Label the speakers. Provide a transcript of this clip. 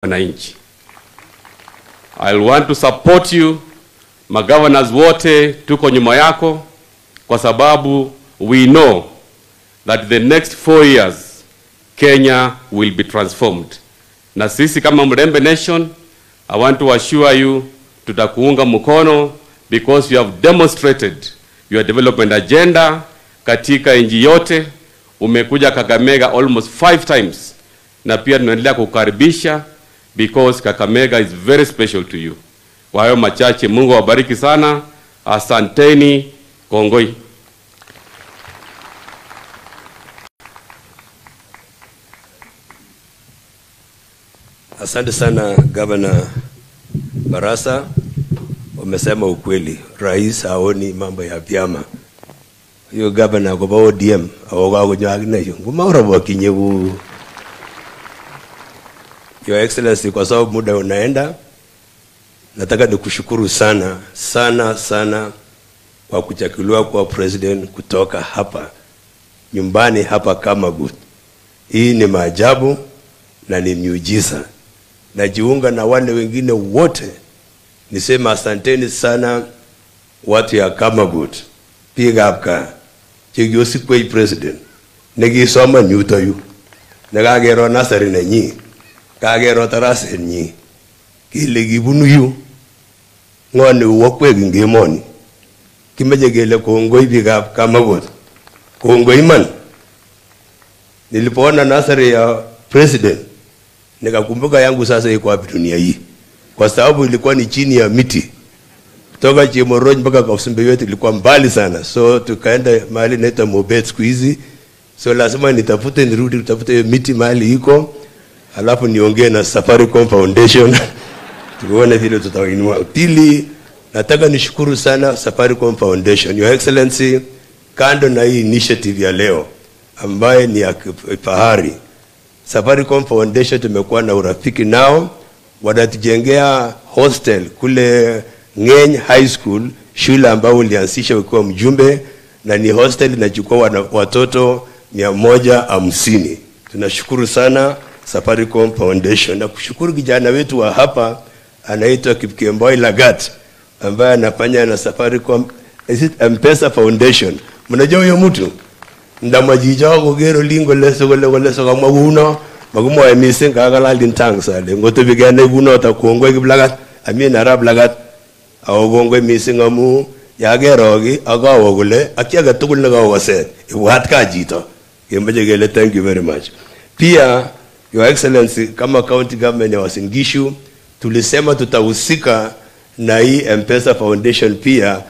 Speaker 1: wananchi. I want to support you. Magovernors wote tuko nyuma yako kwa sababu we know that the next four years Kenya will be transformed. Na sisi kama Mrembe Nation, I want to assure you tutakuunga mkono because you have demonstrated your development agenda katika nchi yote. Umekuja Kakamega almost five times, na pia tunaendelea kukaribisha because Kakamega is very special to you. Kwa hayo machache, Mungu awabariki sana, asanteni, kongoi.
Speaker 2: Asante sana Gavana Barasa, umesema ukweli. Rais haoni mambo ya vyama. Hiyo gavana kwa ODM awoga kunyagina hiyo. Ngumaura wakinye ku Your Excellency, kwa sababu muda unaenda, nataka nikushukuru sana sana sana kwa kuchaguliwa kwa president kutoka hapa nyumbani hapa Kamagut. Hii ni maajabu na ni miujiza. Najiunga na wale wengine wote nisema asanteni sana watu ya Kamagut biikab gaa chekiosikwech president nekisoman yutoyu nekakero nasari nenyi kakero tarasenyi kele kibunu yu ng'o neuwokwek eng emoni kimeche kele kongoi biikab Kamagut kongoi iman nilipoona nasari ya president nikakumbuka yangu sasa iko wapi dunia hii, kwa sababu ilikuwa ni chini ya miti kutoka Chemorony mpaka Kausumbewet ilikuwa mbali sana, so tukaenda mahali inaitwa Mobet siku hizi, so lazima nitafute nirudi tutafute hiyo miti mahali iko, alafu niongee na Safaricom Foundation tuone vile tutainua. Pili, nataka nishukuru sana Safaricom Foundation, Your Excellency, kando na hii initiative ya leo ambaye ni ya kifahari Safaricom Foundation tumekuwa na urafiki nao, wanatujengea hostel kule Ng'eny High School, shule ambayo ulianzisha ukiwa mjumbe, na ni hostel inachukua wana- watoto mia moja hamsini. Tunashukuru sana Safaricom Foundation na kushukuru kijana wetu wa hapa anaitwa Kipkemboi Lagat ambaye anafanya na Safaricom is it M-Pesa Foundation. Mnajua huyo mtu? ndamachicho koker olin kole sikole kole sikamwa kuno makimwoe missing kakalalin thanks ale ngotebi kenai kunoto kongoi kiplagat amin arap lagat ako kongoi missing amu yakero ki akawo kole ak chi age tugul nekawosen ibwat ka chito kemoche kele thank you very much pia your excellency kama county government ya Uasin Gishu tulisema tutahusika na hii M-Pesa Foundation pia